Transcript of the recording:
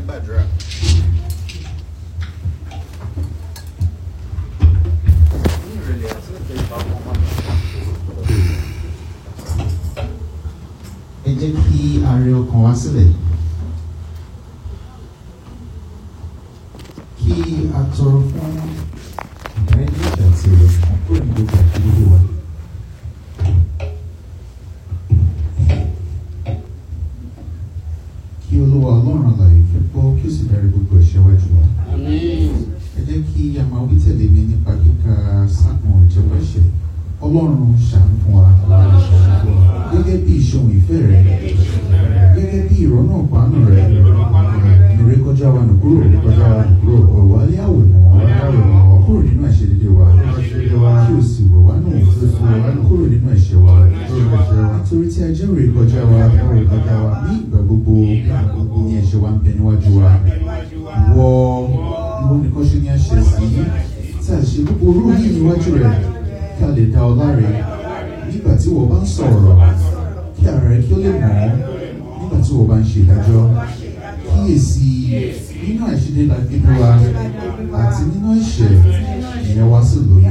gbàdúrà. ní ìrẹ̀lẹ̀ àti ìtẹríba ọmọ máa ń ẹ jẹ́ kí a rẹ ọkàn wa sílẹ̀ kí a tọrọ fún ìdáríjì àti ìrọ̀fún kúrò ní gbogbo àdúgbò wa. kí olúwa ọlọ́run àlàyé fẹ́ gbọ́ kí ó sì dárí gbogbo ẹ̀ṣẹ̀ wa jù wá. ẹ jẹ́ kí a máa wí tẹ̀lé mi nípa kíka sáàmù ìjọba ẹ̀ṣẹ̀ ọlọ́run ṣàánú fún wa gẹ́gẹ́ bí ìṣòwò ìfẹ́ rẹ gẹ́gẹ́ bí ìrọ́nà pàánù rẹ nùrẹ́ kọjá wa nù kúrò kọjá wa nù kúrò ọ̀wá lé àwòrán kúrò nínú àṣedédé wa kí o sì wọ̀ wá nù kúrò nínú ẹ̀ṣẹ̀ wa nítorí tí a jẹ́ òrè kọjá wa ní ìgbà gbogbo ní ẹ̀ṣẹ̀ wa ń bẹ níwájú wa wọ ìwọ nìkan ṣe ni a ṣẹ̀ sí tí a ṣe gbogbo orú yìí níwájú rẹ kí a lè dá ọ láre nígbà tí wọ́n bá ń sọ̀rọ̀ kí ara rẹ kí ó lè mọ̀ ọ́ nígbà tí wọ́n bá ń ṣe ìdájọ́ kíyèsí nínú àìṣedé la gbé wa àti nínú ẹ̀ṣẹ̀ ìyẹn wá sí lóyún